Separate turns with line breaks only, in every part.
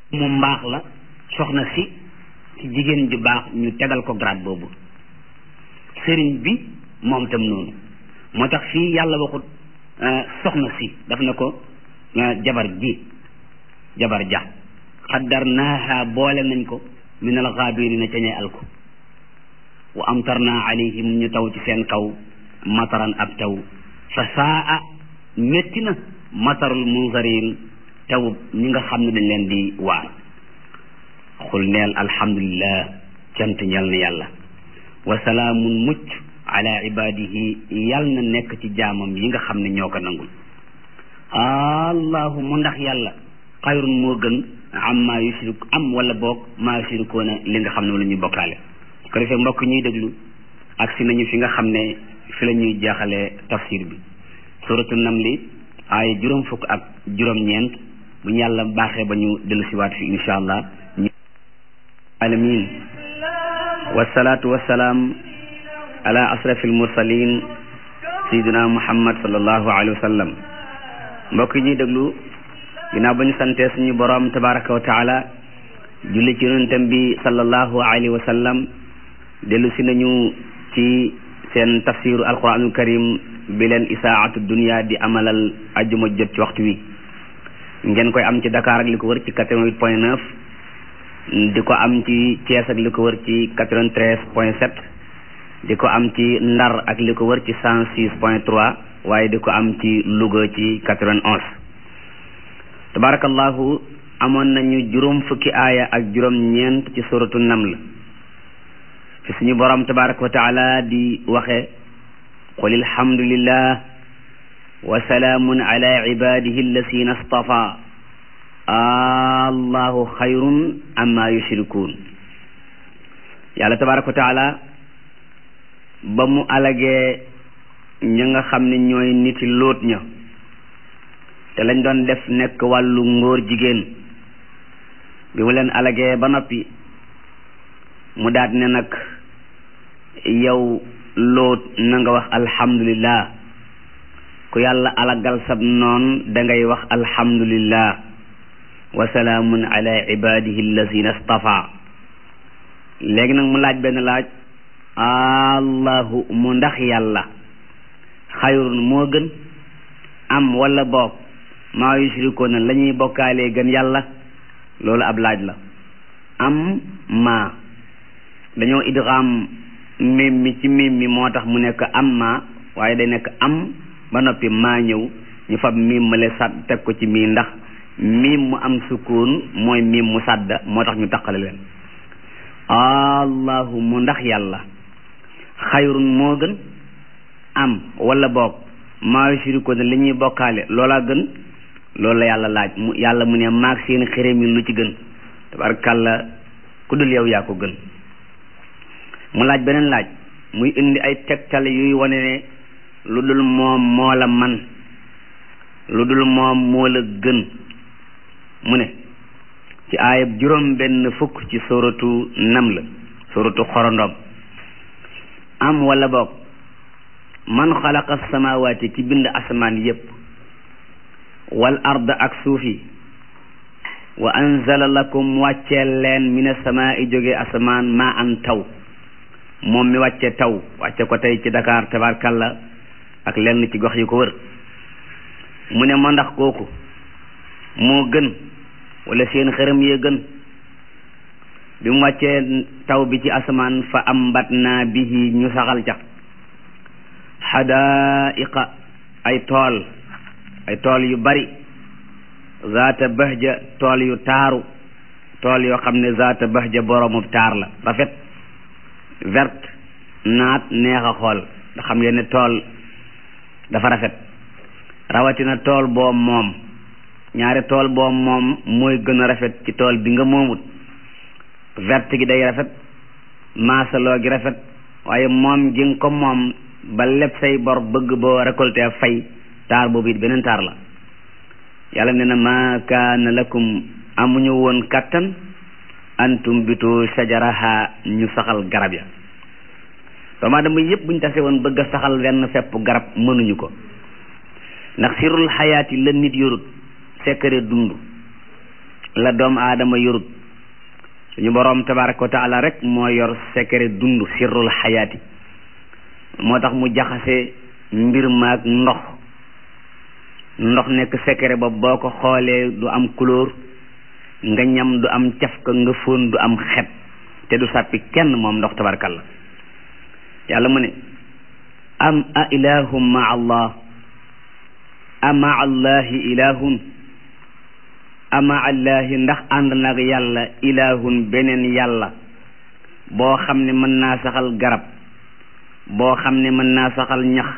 mu mbaax la soxna si ci jigéen ju baax ñu tegal ko grade boobu sëriñ bi moom tam noonu moo tax fii yàlla waxut soxna si daf na ko jabar ji jabar ja xaddarnaaha boole nañ ko min al xaabirina ca ñay alko wa amtarna alayhim ñu taw ci seen kaw mataran ab taw fa saa métti na matarul munzarin taw ñi nga xam ne dañ leen di waar xul neel alhamdulillah cant ñal na yàlla wa salaamun mucc ala ibadihi yal na nekk ci jaamam yi nga xam ne ñoo ko nangul allahu mu ndax yàlla xayrun moo gën am maa yushrik am wala boog maa yushrikuuna li nga xam ne wala ñuy bokkaale su ko defee mbokk ñuy déglu ak si nañu fi nga xam ne fi la ñuy jeexalee tafsir bi suratu namli ay juróom fukk ak juróom-ñeent bu ñu yàlla baaxee ba ñu dellu siwaat fi insha allah ñu alamin wasalaatu wasalaam ala asrafi almursalin sayidina muhammad sallallahu alayhi wa sallam mbokk yi ñuy déglu ginnaaw ba ñu santee suñu boroom tabaraka wa taala julli ci yonentam bi sallallahu alayhi wa sallam dellu si nañu ci seen tafsiru alquranul karim bi leen isaatu dunia di amalal ajjuma jot ci waxtu wi ngeen koy am ci Dakar ak li ko wër ci quatre-vingt-huit point neuf di ko am ci Thiès ak li ko wër ci quatre-vingt-treize point sept di ko am ci Ndar ak li ko wër ci cent six point trois waaye di ko am ci Louga ci quatre-vingt-onze tabarakallahu amoon nañu juróom fukki aaya ak juróom ñeent ci suratu naml fi suñu borom tabaraka wa taala di waxe qul alhamdulillah wa salaamun ala ibadihi alladina stafa allahu xayrun amma yushrikun yàlla tabaraka wa taala ba mu alagee ña nga xam ne ñooy niti lóot ña te lañ doon def nekk wàllu ngóor jigéen bi mu leen alagee ba noppi mu daat ne nag yow lóot na nga wax alhamdulillah ku yàlla alagal sab noon dangay wax alhamdulillah wa salaamun ala ibadihi allazina stafa léegi nag mu laaj benn laaj allahu mu ndax yàlla xayrun moo gën am wala boog maa yushrikuuna la ñuy bokkaalee gën yàlla loolu ab laaj la am maa dañoo idgham mim mi ci mim mi moo tax mu nekk am maa waaye day nekk am ba noppi maa ñëw ñu fab mim male sàdd teg ko ci mii ndax mim mu am sukkoon mooy mim mu sàdda moo tax ñu taqale leen allahu mu ndax yàlla xayrun moo gën am wala boog maa yushrikuuna li ñuy bokkaale loolaa gën loolu la yàlla laaj mu yàlla mu ne maag seen xërëm yi lu ci gën tabarkàlla ku dul yow yaa ko gën mu laaj beneen laaj muy indi ay tegtal yuy wane ne lu dul moom moo la man lu dul moom moo la gën mu ne ci aayab juróom benn fukk ci suratu naml suratu xorondom am wala boog man xalaqa samawaati ki bind asamaan yépp wal ard ak suuf yi wa anzala lakum wàcceel leen min asamaa'i jóge asamaan maa an taw moom mi wàcce taw wàcce ko tey ci Dakar tabarkalla ak lenn ci gox yi ko wër mu ne ma ndax kooku moo gën wala seen xërëm yee gën bi mu wàccee taw bi ci asamaan fa ambatna bihi ñu saxal ca xadaiqa ay tool ay tool yu bari zaata bahja tool yu taaru tool yoo xam ne zaata bahja boroomu taar la rafet vert naat neex a xool nga xam ngeen ne tool dafa rafet rawatina tool boo moom ñaari tool boo moom mooy gën a rafet ci tool bi nga moomut vert gi day rafet maasaloo gi rafet waaye moom gi nga ko moom ba lépp say bor bëgg boo récolté fay taar boobu it beneen taar la yàlla nee na ma kaana lakum amuñu woon kattan antum bitu sajaraha ñu saxal garab ya doomu aadama yépp buñ tase woon bëgg a saxal wenn fepp garab mënuñu ko ndax sirul xayaati la nit yorut secret dund la doomu aadama yorut suñu boroom tabaraka wa taala rek moo yor secret dund sirrul xayaati moo tax mu jaxase mbir maag ndox ndox nekk secret ba boo ko xoolee du am couleur nga ñam du am cafka nga fóon du am xet te du sàppi kenn moom ndox tabarakalla yàlla mu ne am a ilahum ma allah a ma allahi ilahun a ma allahi ndax ànd nag yàlla ilahun beneen yàlla boo xam ne mën naa saxal garab boo xam ne mën naa saxal ñax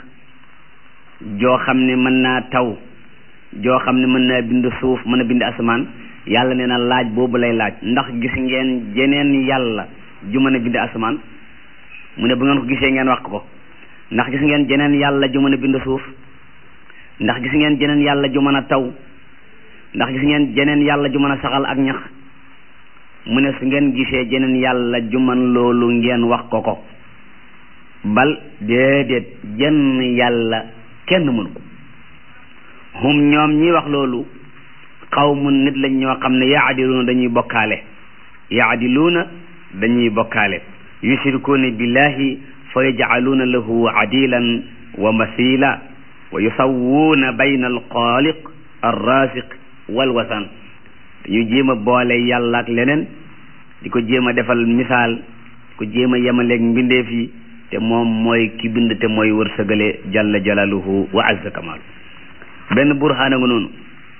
joo xam ne mën naa taw joo xam ne mën naa bind suuf mën a bind asamaan yàlla nee na laaj boobu lay laaj ndax gis ngeen jeneen yàlla ju mën a bind asamaan mu ne bu ngeen ko gisee ngeen wax ko ndax gis ngeen jeneen yàlla ju mën a bind suuf ndax gis ngeen jeneen yàlla ju mën a taw ndax gis ngeen jeneen yàlla ju mën a saxal ak ñax mu ne su ngeen gisee jeneen yàlla ju mën loolu ngeen wax ko ko bal déedéet jenn yàlla kenn mënu ko hum ñoom ñi wax loolu xawmun nit lañ ñoo xam ne yaadiluuna dañuy bokkaale yaadiluuna dañuy bokkaale yushrikuuna billahi fa yajcaluuna lahu adilan wa masila wa yusawwuuna bayna alxaaliq alraasiq walwasan dañu jéem a boole yàlla ak leneen di ko jéem a defal misaal di ko jéem a yemaleeg mbindeef yi te moom mooy ki bind te mooy wërsëgale jalla jalaluhu wa azza kamaalu benn burhaan a nga noonu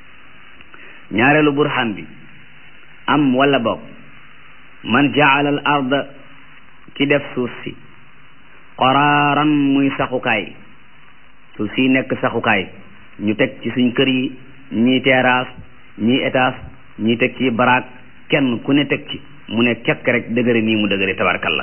ñaareelu burhaan bi am wala boog man jaala al arda ki def suuf si qaraaran muy saxukaay suuf si nekk saxukaay ñu teg ci suñ kër yi ñii terrasse ñii étage ñii teg ci baraak kenn ku ne teg ci mu ne kekk rek dëgëre nii mu dëgëre tabarkalla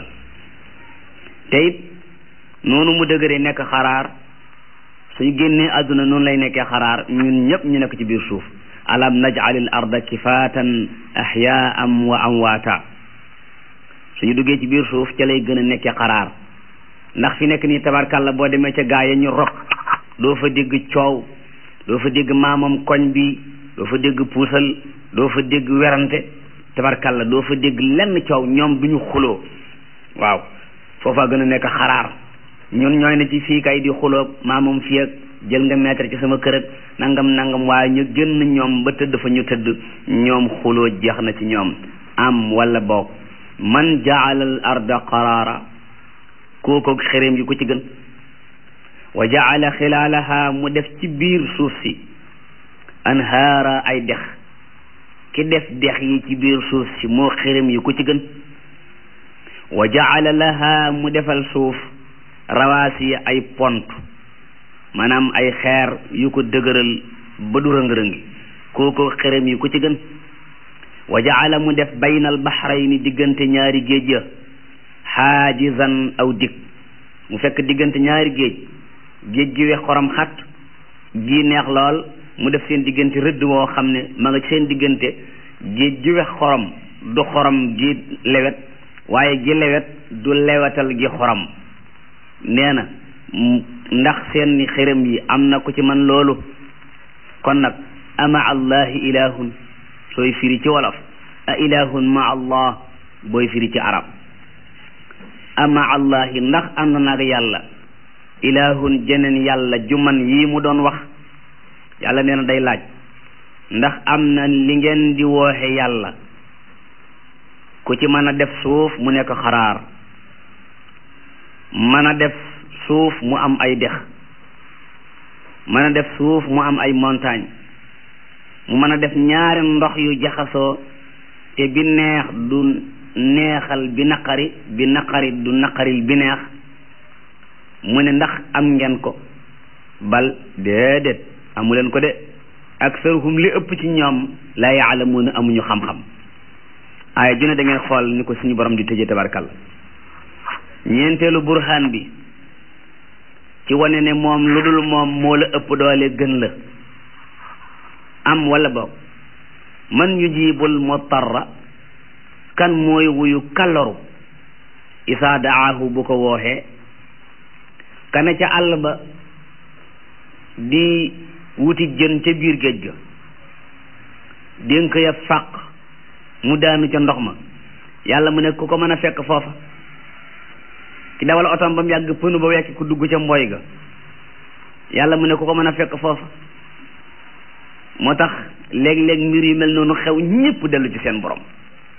te it noonu mu dëgëre nekk xaraar suñu génnee àdduna noonu lay nekkee xaraar ñun ñëpp ñu nekk ci biir suuf alam najalil arda kifaatan ahyaan wa amwaata suñu duggee ci biir suuf ca lay gën a nekkee xaraar ndax fi nekk nii tabarkalla boo demee ca gaa ya ñu rob doo fa dégg coow doo fa dégg maamam koñ bi doo fa dégg puusal doo fa dégg werante tabarkalla doo fa dégg lenn coow ñoom duñu xuloo waaw foofa gën a nekk xaraar ñun ñooy ne ci fii kay di xuloo maamam fii ak jël nga mètre ci sama kër ak nangam nangam waaye ñu génn ñoom ba tëdd fa ñu tëdd ñoom xuloo jeex na ci ñoom am wala boog man jaala al arda qaraara kookoog xereem yi ku ci gën wa jaala xilaalaha mu def ci biir suuf si anhaara ay dex ki def dex yi ci biir suuf si moo xereem yi ku ci gën wa jaala laha mu defal suuf rawaasi ay pont maanaam ay xeer yu ko dëgëral ba du rëng-rëngi kooko xerem yi ku ci gën wa jaala mu def baynal baxrayni diggante ñaari géej ya xaajizan aw dig mu fekk diggante ñaari géej géej gi wex xorom xat gi neex lool mu def seen diggante rëdd woo xam ne ma nga seen diggante géej gi wex xorom du xorom gi lewet waaye gi lewet du lewetal gi xorom nee na ndax seen xërëm yi am na ku ci man loolu kon nag ama allahi ilahun sooy firi ci wolof a ilahun ma allah booy firi ci arab ama allahi ndax ànd naag yàlla ilahun jeneen yàlla juman yii mu doon wax yàlla nee na day laaj ndax am na li ngeen di wooxe yàlla ku ci mën a def suuf mu nekk xaraar mën a def suuf mu am ay dex mën a def suuf mu am ay montagne mu mën a def ñaari ndox yu jaxasoo te bi neex du neexal bi naqari bi naqari du naqaril bi neex mu ne ndax am ngeen ko bal déedéet amuleen ko de aksaruhum li ëpp ci ñoom la yaalamuuna amuñu xam-xam aaya ju ne da ngeen xool ni ko suñu borom di tëjee tabarkal ñeenteelu burhaan bi ci wane ne moom lu dul moom moo la ëpp doole gën la am wala boog man yujibul mutarra kan mooy wuyu kaloru isaa daahu bu ko wooxee kana ca àll ba di wuti jën ca biir géej ga dénk ya fàq mu daanu ca ndox ma yàlla mu ne ku ko mën a fekk foofa ki dawal otom ba mu yàgg pënu ba wekki ku dugg ca mbooy ga yàlla mu ne ku ko mën a fekk foofa moo tax léeg-léeg mbir yu mel noonu xew ñépp dellu ci seen borom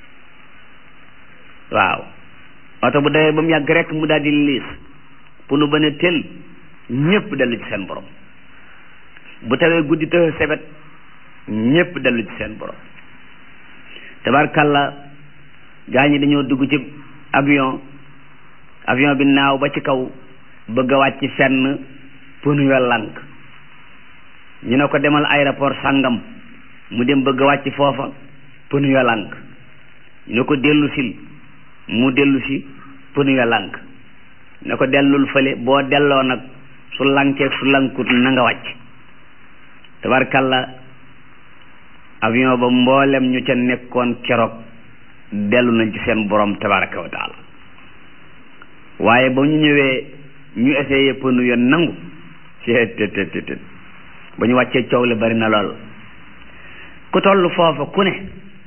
waaw oto bu dawee ba mu yàgg rek mu daal di liis pënu ba ne tel ñépp dellu ci seen borom bu tawee guddi të sebet ñépp dellu ci seen borom tabarkalla gaa ñi dañoo dugg ci avion avion bi naaw ba ci kaw bëgg a wàcc fenn pënu ya lànk ñu ne ko demal aéroport sàngam mu dem bëgg a wàcc foofa pënu ya lànk ñu ne ko dellu sil mu dellu si pënu ya lànk ne ko dellul fële boo delloo nag su lànkee su lànkut na nga wàcc tabarkalla avion ba mboolem ñu ca nekkoon keroog dellu nañ ci seen borom tabaraka wa taala waaye ba ñu ñëwee ñu essayé pënu ya nangu ci tet tet tet ba ñu wàccee coow li bari na lool ku toll foofa ku ne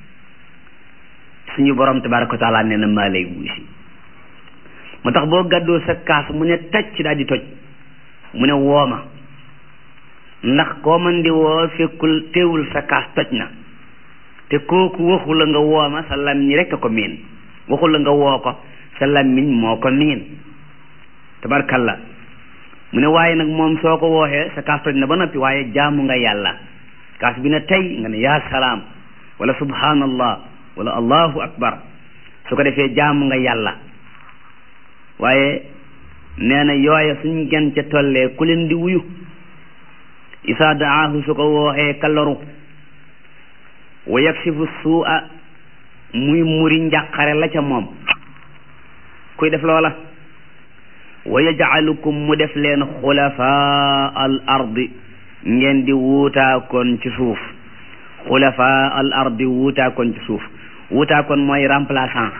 suñu borom tabaraka wa taala nee na maa lay wuy si moo tax boo gàddoo sa kaas mu ne tacc daal di toj mu ne wooma ndax koo man di woo fekkul teewul sa kaas toj na te kooku waxu la nga wooma sa làmmiñ rekk a ko miin waxu la nga woo ko sa làmmiñ moo ko miin tabarkalla mu ne waaye nag moom soo ko wooxee sa kaas toj na ba noppi waaye jaamu nga yàlla kaas bi ne tey nga ne yaa salaam wala subhanallah wala allahu akbar su ko defee jaamu nga yàlla waaye nee na yooya suñ gen ca tollee ku leen di wuyu isaa daahu su ko wooxee kaloru wa yaksifu suu'a muy muri njàqare la ca moom kuy def loola wa yajcalukum mu def leen xulafaa al ardi ngeen di wuutaakoon ci suuf xulafaa al ardi wuutaakoon ci suuf wuutaakoon mooy remplaçant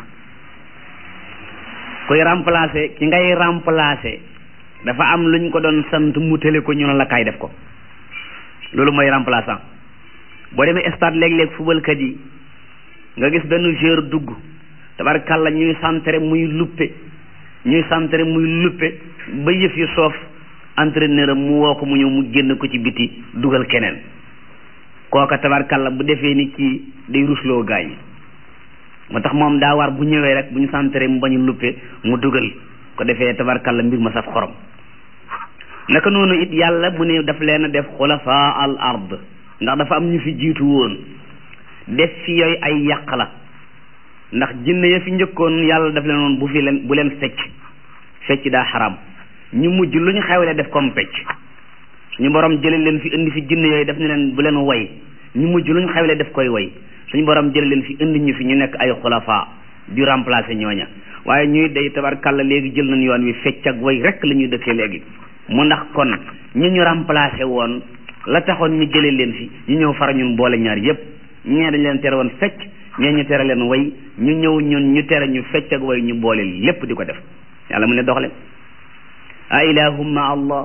kuy remplacer ki ngay remplacer dafa am luñ ko doon sant mu tële ko ñu ne la kaay def ko loolu mooy remplaçant boo demee stade léeg-léeg fubalkat yi nga gis benn joueur dugg tabarkàlla ñuy centré muy luppe ñuy centré muy luppe ba yëf yi soof entraîneur am mu woo ko mu ñëw mu génn ko ci biti dugal keneen kooka tabarkàlla bu defee ni kii day rusloo gaa yi moo tax moom daa war bu ñëwee rek bu ñu centré mu bañu luppe mu dugal ko defee tabarkàlla mbir ma saf xorom naka noonu it yàlla mu ne daf leen a def xulafaa al ard ndax dafa am ñu fi jiitu woon def fi yooyu ay yàq la ndax jinne ya fi njëkkoon yàlla daf leen woon bu fi leen bu leen fecc fecc daa xaram ñu mujj lu ñu xewle def comme fecc suñu borom jële leen fi indi fi jinne yooyu def ne leen bu leen way ñu mujj lu ñu xewle def koy way suñu borom jële leen fi indi ñu fi ñu nekk ay xulafaa di remplacer ñooña waaye ñuy day tabarkàlla léegi jël nañ yoon wi fecc ak way rek la ñuy dëkkee léegi mu ndax kon ñu ñu remplacer woon la taxoon ñu jëlee leen fi ñu ñëw fara ñun boole ñaar yépp ñee dañ leen tere woon fecc ñee ñu tere leen way ñu ñëw ñun ñu tere ñu fecc ak way ñu boole lépp di ko def yàlla mu ne doxle a ilahum ma allah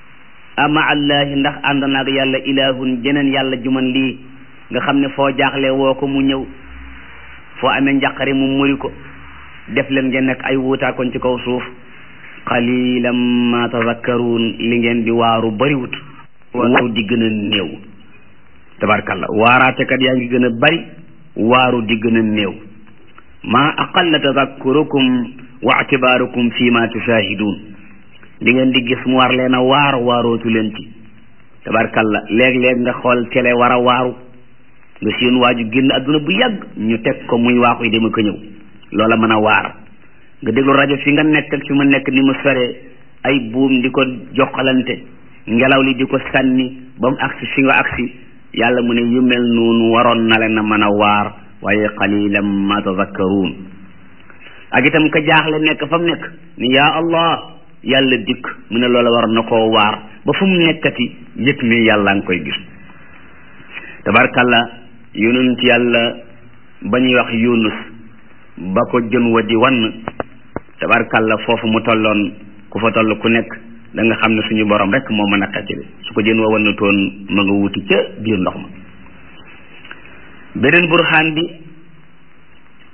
a ma allahi ndax ànd naag yàlla ilahun jeneen yàlla juman lii nga xam ne foo jaaxle woo ko mu ñëw foo amee njàqare mu muri ko def leen ngeen nekk ay wuutaakoon ci kaw suuf qalilan ma tazakkaruun li ngeen di waaru bariwut waaru di gën a néew tabarkalla waaraatekat yaa ngi gën a bari waaru di gën a néew maa aqalla tazakkurukum wa atibaarukum fi ma tushahidun li ngeen di gis mu war leen a waar waarootu leen ci tabarkalla léeg-léeg nga xool télé war a waaru nga seen waaju génn adduna bu yàgg ñu teg ko muy waaxuy dema ko ñëw loola mën a waar nga déglu rajo fi nga nekk ak fi mu nekk ni mu sore ay buum di ko joxalante ngelaw li di ko sànni ba mu agsi fi nga agsi yàlla mu ne yu mel noonu waroon na leen a mën a waar waaye qalilan ma tazakkaruun ak itam ka jaaxle nekk fa mu nekk ni yaa allah yàlla dikk mu ne loola waroon na koo waar ba fu mu nekkati yëg mi yàlla nga koy gis tabarkalla yonent yàlla ba ñuy wax yunus ba ko jën wa di wann tabarkalla foofu mu tolloon ku fa toll ku nekk da nga xam ne suñu borom rek moo mën a xettali su ko jën wa wann toon ma nga wuti ca biir ndox ma beneen burhaan bi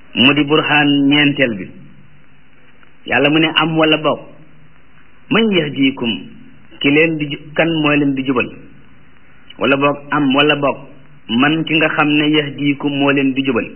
mu di burhaan ñeenteel bi yàlla mu ne am wala boog man yahdiikum ki leen di kan mooy leen di jubal wala boog am wala boog man ki nga xam ne yahdiikum moo leen di jubal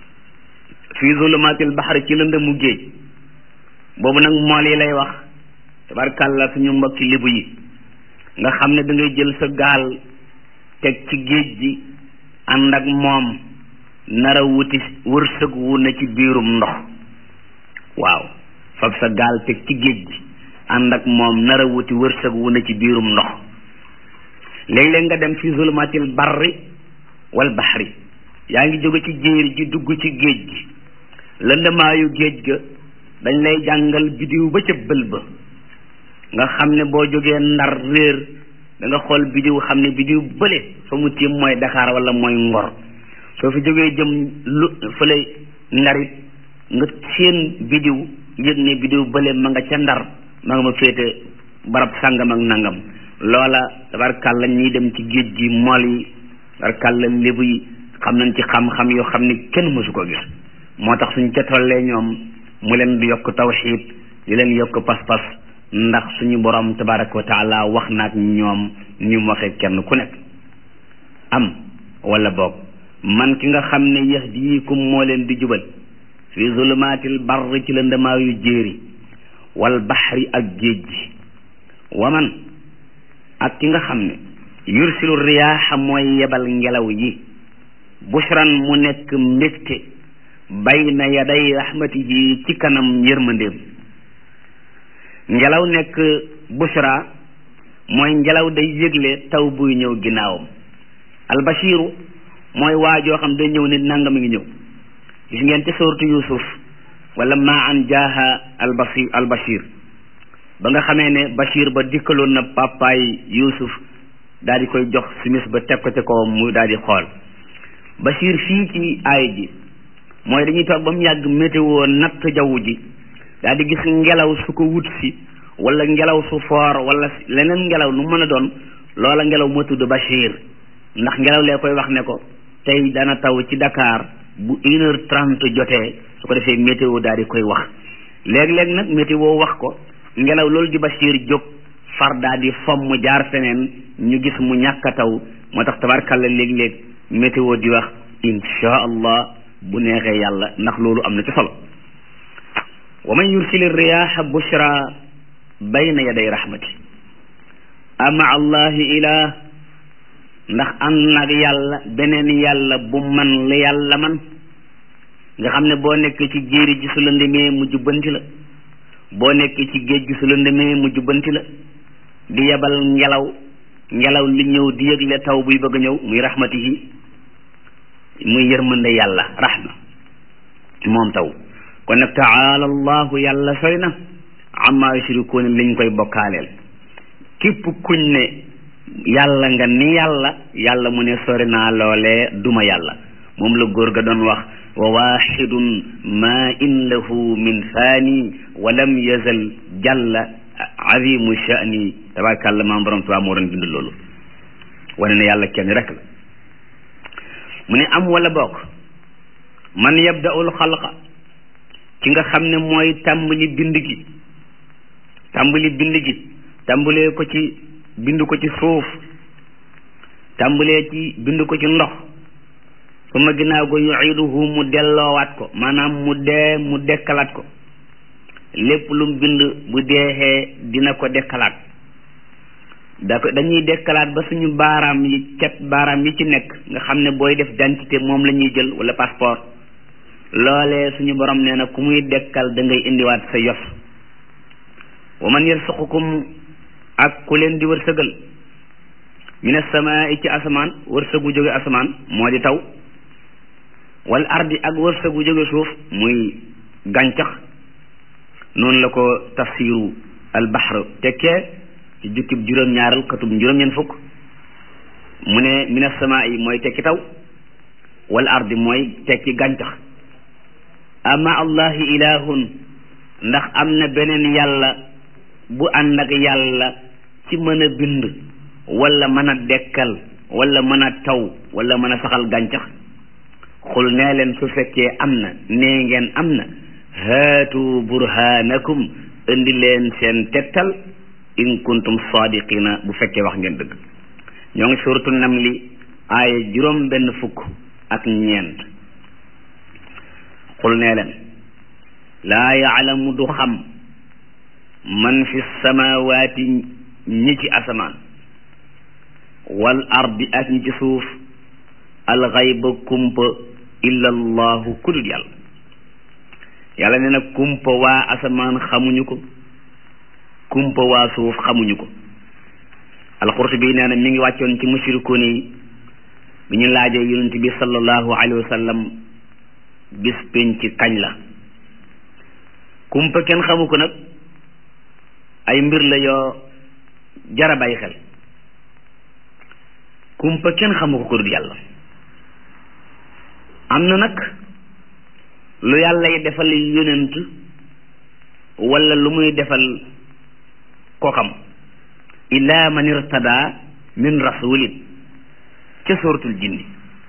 fii zulumaatil baxar ci lëndëmu géej boobu nag mool yi lay wax tabarkàlla suñu mbokki libu yi nga xam ne da ngay jël sa gaal teg ci géej gi ànd ak moom nara wuti wërsëg wu ne ci biirum ndox waaw fab sa gaal teg ci géej gi ànd ak moom nara wuti wërsëg wu ne ci biirum ndox léeg-léeg nga dem fi zulmatil barri wal baxri yaa ngi jóge ci jéeri ji dugg ci géej gi lëndamaayu géej ga dañ lay jàngal bidiw ba ca bël ba nga xam ne boo jógee ndar réer da nga xool bidiw xam ne bidiw bële fa mu tiim mooy Dakar wala mooy Ngor soo fi jógee jëm lu fële ndarit nga seen bidiw yëg ne bidiw bële ma nga ca ndar ma nga ma féete barab sàngam ak nangam loola tabarkàlla ñiy dem ci géej gi mool yi tabarkàlla lébu yi xam nañ ci xam-xam yoo xam ne kenn mësu ko gis moo tax suñ ca tollee ñoom mu leen di yokk tawxiid di leen yokk pas-pas ndax suñu borom tabaraka wa taala wax naak ñoom ni mu waxee kenn ku nekk am wala boog man ki nga xam ne yahdiikum moo leen di jubal fi zulumaatil barri ci lëndamaayu jéeri wal baxri ak géej gi wa man ak ki nga xam ne yursilu riyaaxa mooy yebal ngelaw yi bushran mu nekk mbégte bayna yaday rahmatihi ci kanam yërmandeem ngelaw nekk bushra mooy ngelaw day yëgle taw buy ñëw ginnaawam albashiru mooy waajoo xam day ñëw ne nangam ngi ñëw gis ngeen ci sooratu yusuf wala ma an jaaha albasir albashir ba nga xamee ne bashir ba dikkaloon na papaay yusuf daal di koy jox simis ba teg ko ci kawam mu daal di xool bashir fii ci aay ji mooy dañuy toog ba mu yàgg météo natt jaww ji daal di gis ngelaw su ko wut si wala ngelaw su foor wala leneen ngelaw nu mën a doon loola ngelaw moo tudd Bachir ndax ngelaw lee koy wax ne ko tey dana taw ci Dakar bu une heure trente jotee su ko defee météo daal di koy wax léeg-léeg nag météo wax ko ngelaw loolu di Bachir jóg far daal di fomm jaar feneen ñu gis mu ñàkk a taw moo tax tabarkalla léeg-léeg météo di wax insha allah bu neexee yàlla ndax loolu am na ci solo wa man yursili riyaha bushra bayna yaday rahmati ama allahi ilah ndax ànd nag yàlla beneen yàlla bu man la yàlla man nga xam ne boo nekk ci jéeri ji su la ndemee mu jubbanti la boo nekk ci géej gi su la ndemee mu jubbanti la di yebal ngelaw ngelaw li ñëw di yëgle taw buy bëgg a ñëw muy rahmatihi muy yërmande yàlla rahma moom taw kon nag taala allahu yàlla sori na amma yushrikuun liñ koy bokkaaleel képp kuñ ne yàlla nga ni yàlla yàlla mu ne sori naa loolee duma yàlla moom la góor ga doon wax wa waxidun ma in lahu min faani wa lam yazal jalla azimu sha'ni tabarakallah maam borom tubaab moo doon bind loolu wane ne yàlla kenn rek la mu ne am wala bokk man yabda'ul xalqa ci nga xam ne mooy tàmbali bind gi tàmbali bind gi tàmbalee ko ci bind ko ci suuf tàmbalee ci bind ko ci ndox su ma ginnaaw ko yu'iduhu mu delloowaat ko maanaam mu dee mu dekkalaat ko lépp lu mu bind bu deexee dina ko dekkalaat da ko dañuy dekkalaat ba suñu baaraam yi cet baaraam yi ci nekk nga xam ne booy def identité moom la ñuy jël wala passeport loolee suñu borom nee na ku muy dekkal da ngay indiwaat sa yos wa man yarsuqukum ak ku leen di wërsëgal mina samaa ci asamaan wërsëgu jóge asamaan moo di taw wal ardi ak wërsëgu jóge suuf muy gàncax noonu la ko tafsiru al bahr tekkee ci jukkib juróom-ñaaral xatub juróom-ñeent fukk mu ne mina samaa yi mooy tekki taw wal ardi mooy tekki gàncax ama allahi ilahun ndax am na beneen yàlla bu ànd ak yàlla ci mën a bind wala mën a dekkal wala mën a taw wala mën a saxal gàncax xul nee leen su fekkee am na nee ngeen am na haatu burhanakum indi leen seen tettal in kuntum sadiqina bu fekkee wax ngeen dëgg ñoo ngi suratu namli aaya juróom benn fukk ak ñeent xul nee leen laa yaalamu du xam man fi samawaati ñi ci asamaan wal ardi ak ñi ci suuf alxayba kumpa illa allahu kudut yàlla yàlla nee na kumpa waa asamaan xamuñu ko kumpa waa suuf xamuñu ko alxurtubi nee na mi ngi wàccoon ci mushrikuun yi bi ñu laajee yonent bi sallallahu alayhi wa sallam bis penc kañ la kumpa kenn xamu ko nag ay mbir la yoo jara bàyyi xel kumpa kenn xamu ko ko dul yàlla am na nag lu yàlla yi defal yonent wala lu muy defal ko xam illa man irtada min rasulin ca suratul jinni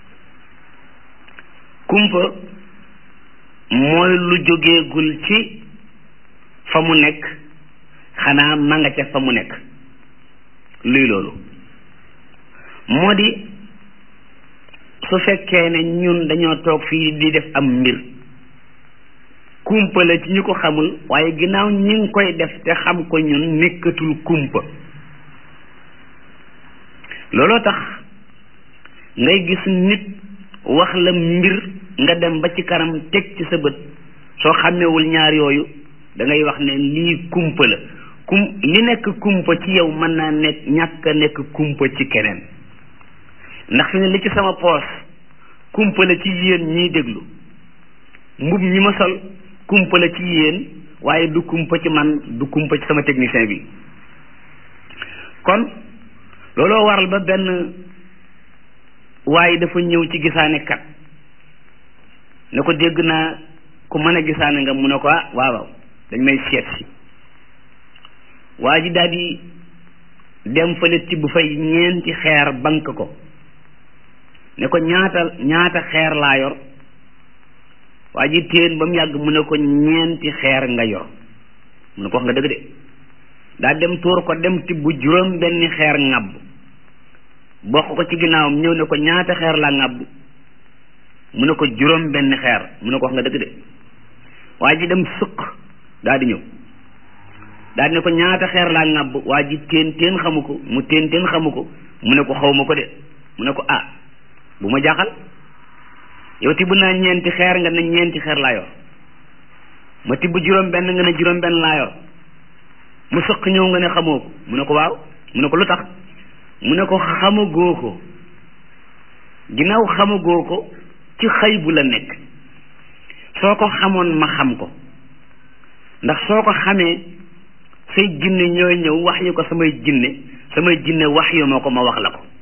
kumpa mooy lu jógeegul ci fa mu nekk xanaa ma nga ca fa mu nekk luy loolu moo di su fekkee ne ñun dañoo toog fii di def am mbir kumpa la ci ñu ko xamul waaye ginnaaw ñi ngi koy def te xam ko ñun nekkatul kumpa looloo tax ngay gis nit wax la mbir nga dem ba ci kanam teg ci sa bët soo xàmmewul ñaar yooyu da ngay wax ne lii kumpa la kum li nekk kumpa ci yow mën naa nekk ñàkk a nekk kumpa ci keneen ndax fi ne li ci sama poos kumpa la ci yéen ñiy déglu mbub ñi ma sol kumpa la ci yéen waaye du kumpa ci man du kumpa ci sama technicien bi kon looloo waral ba benn waaye dafa ñëw ci gisaane kat ne ko dégg naa ku mën a gisaane nga mu ne ko ah waaw waaw dañ may seet si waa ji daal di dem fële tibb fay ñeenti xeer bank ko ne ko ñaata ñaata xeer laa yor waa ji téen ba mu yàgg mu ne ko ñeenti xeer nga yor mu ne ko wax nga dëgg de daa dem tuur ko dem tibb juróom benni xeer ŋàbb bokk ko ci ginnaawam ñëw ne ko ñaata xeer laa ŋàbb mu ne ko juróom benni xeer mu ne ko wax nga dëgg de waa ji dem sëq daa di ñëw daa di ne ko ñaata xeer laa ŋàbb waa ji téen téen xamu ko mu téen téen xamu ko mu ne ko xaw ma ko de mu ne ko ah bu ma jaaxal yow tibb naa ñeenti xeer nga ne ñeenti xeer laa yor ma tibb juróom benn nga ne juróom benn laa yor mu sëq ñëw nga ne xamoo ko mu ne ko waaw mu ne ko lu tax mu ne ko xamagoo ko ginnaaw xamagoo ko ci xëy bu la nekk soo ko xamoon ma xam ko ndax soo ko xamee say jinne ñooy ñëw wax yu ko samay jinne samay jinne wax yu ma ko ma wax la ko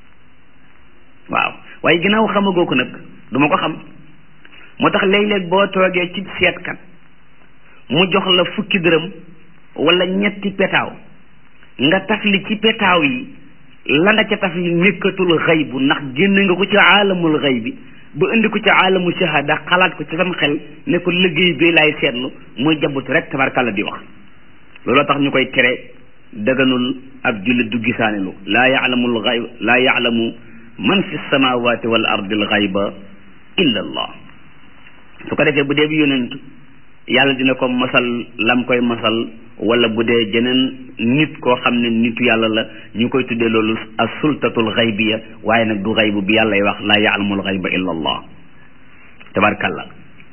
waaw waaye ginnaaw xamagoo ko nag duma ko xam moo tax léeg-léeg boo toogee ci seetkat mu jox la fukki dërëm wala ñetti petaaw nga tafli ci petaaw yi la nga ca tafli nekkatul xëy bu ndax génne nga ko ci aalamul xëy bi ba indi ko ci aalamu shahada xalaat ko ci sam xel ne ko liggéey bi laay seetlu muy jabut rek tabarkàlla di wax looloo tax ñu koy tere daganul ab jullit du gisaanelu laa yaalamul xayb laa yaalamu man fi samawati wal ardil xayba illa allah su ko defee bu dee bi yonent yàlla dina ko masal lam koy masal wala bu dee jeneen nit koo xam ne nitu yàlla la ñu koy tuddee loolu as sultatul xaybiya waaye nag du xaybu bi yàllay wax laa yaalamul xayba illa allah tabarkalla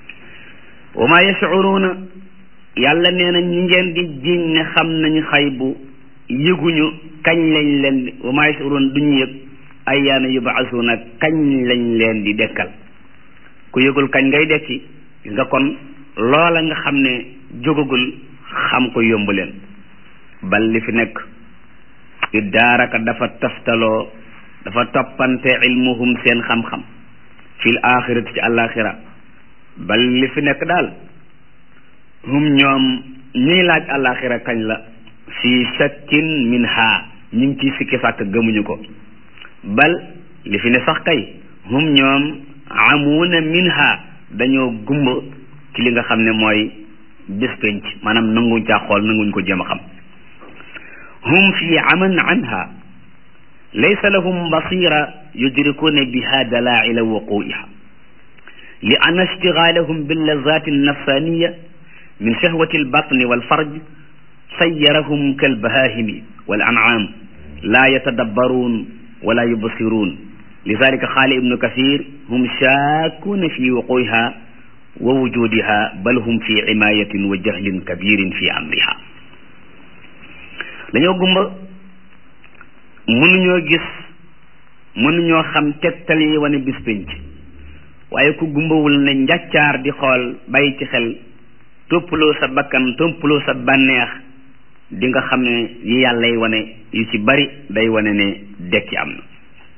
wa ma yashuruuna yàlla nee na ñi ngeen di jiñ ne xam nañu xaybu yëguñu kañ lañ leen di wa ma yashuruuna duñu yëg ayyaana yubaasuuna kañ lañ leen di dekkal ku yëgul kañ ngay dekki gis nga kon loola nga xam ne jógagul xam ko yomb leen bal li fi nekk iddaaraka dafa taftaloo dafa toppante ilmuhum seen xam-xam fil axirati ci àllaaxira bal li fi nekk daal hum ñoom ñuy laaj àllaaxira kañ la fii shakkin min ha ñu ngi ciy sikki sàkk gëmuñu ko bal li fi ne sax kay hum ñoom amuuna minha dañoo gumba ci li nga xam ne mooy bés penc maanaam nanguñ caa xool nanguñ ko jéem a xam hum fi aman anha laysa lahum basira yudrikuuna biha dalaila wuquiha li anna ishtigalahum billazati alnafsaniya min shahwati albatni walfarj sayyarahum kalbahahimi wal an'am la yatadabbaruun wala yubsiruun lidalika qaala ibnu kasir hum shaakuuna fi wuquiha wa wujudiha bal hum fi imayatin wa jahlin kabirin fi amriha dañoo gumba mënuñoo gis mënuñoo xam tegtal yi wane bis pénc waaye ku gumbawul ne njàccaar di xool bàyyi ci xel toppaloo sa bakkan toppaloo sa bànneex di nga xam ne yi yàllay wane yu ci bari day wane ne dekki am na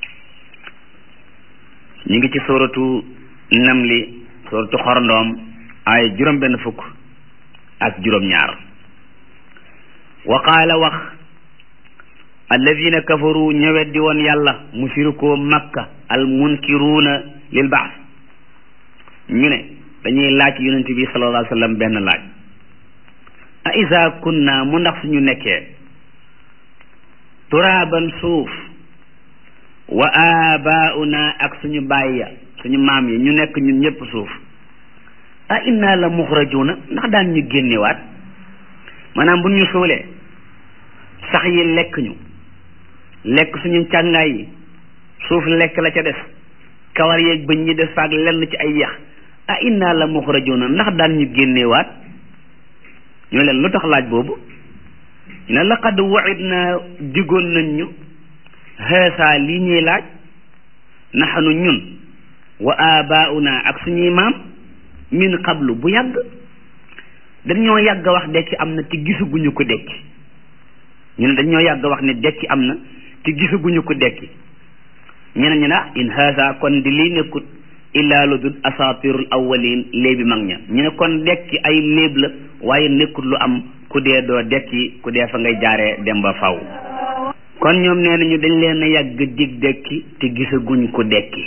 ñu ngi ci sóoratu namli sóoratu xorondoom ay juróom benn fukk ak juróom ñaar wa qaala wax alladina kafaru ñëwet di woon yàlla mushrikoo makka al munkiruuna lil baas ñu ne dañuy laaj yonent bi sallallahu alayhi wa sallam benn laaj a isa kunna mu ndax suñu nekkee turaaban suuf wa abauna ak suñu baay ya suñu maam yi ñu nekk ñun ñëpp suuf a inna la muxrajuuna ndax daan ñu génnewaat maanaam bu ñu suulee sax yi lekk ñu lekk suñu càngaay yi suuf lekk la ca des kawar yeeg bëñ ñi des faak lenn ci ay yax a inna la muxrajuuna ndax daan ñu génnewaat ñu leen lu tax laaj boobu ne laqad wa'idna digoon nañ ñu haasa lii ñuy laaj naxanu ñun wa abauna ak suñuy maam min qablu bu yàgg dañoo yàgg wax dekki am na te gisaguñu ko dekki ñu ne dañoo yàgg wax ne dekki am na te gisaguñu ko dekki ñeneen ñu ne ah in haasa kon di lii nekkut illaa lu dul asatirul awwalin léebi mag ña ñu ne kon dekki ay léeb la waaye nekkut lu am ku dee doo dekki ku dee fa ngay jaaree dem ba faw kon ñoom nee nañu dañ leen a yàgg dig dekki te gisaguñ ko dekki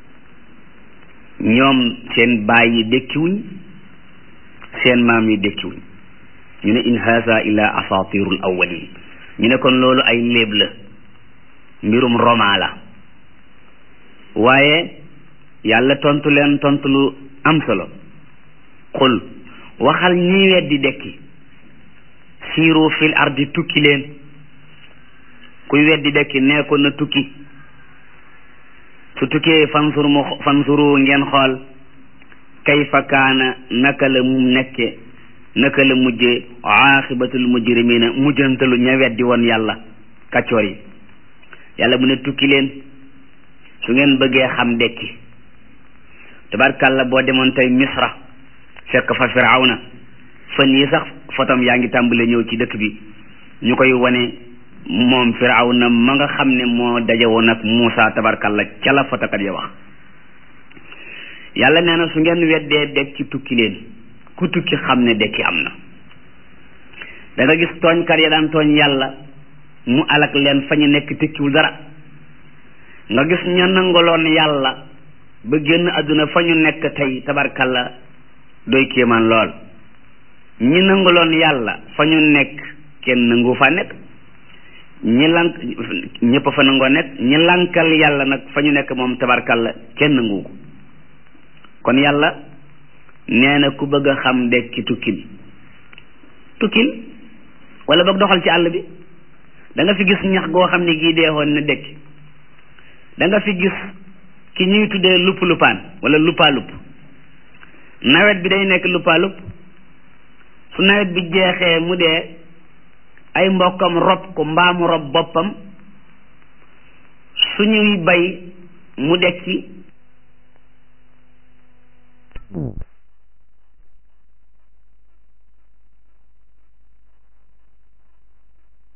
ñoom seen baay yi dekkiwuñ seen maam yi dekkiwuñ ñu ne in haasa illa asatirul awwalin ñu ne kon loolu ay léeb la mbirum roma la waaye yàlla tontu leen tontu lu am solo xul waxal ñi weddi dekki siiru fil ardi tukki leen kuy weddi dekki nee ko na tukki su tukkee fansur mu fansuru ngeen xool kayfa kaana naka la mu nekke naka la mujje aaxibatul mujrimina mujjantalu ña weddi woon yàlla kaccoor yi yàlla mu ne tukki leen su ngeen bëggee xam dekki tabarkàlla boo demoon tey misra fekk fa firawna fan yi sax fotom yaa ngi tàmbale ñëw ci dëkk bi ñu koy wane moom firawna ma nga xam ne moo daje woon ak Muusa tabarkàlla ca la fotokat ya wax yàlla nee na su ngeen weddee dekki tukki leen ku tukki xam ne dekki am na da nga gis tooñkat ya daan tooñ yàlla mu alak leen fa ñu nekk tekkiwul dara nga gis ña nangaloon yàlla ba génn àdduna fa ñu nekk tey tabarkalla doy kéemaan lool ñi nangaloon yàlla fa ñu nekk kenn nangu fa nekk ñi lank ñëpp fa nangoo nekk ñi lankal yàlla nag fa ñu nekk moom tabarkalla kenn nangu ko kon yàlla nee na ku bëgg a xam dekki tukkil tukkil wala boog doxal ci àll bi da nga fi gis ñax goo xam ne gii deexoon na dekki da nga fi gis ki ñuy tuddee lupp luppaan wala luppaalupp nawet bi day nekk luppaalupp su nawet bi jeexee mu dee ay mbokkam rob ko mbaamu rob boppam suñuy bay mu dekki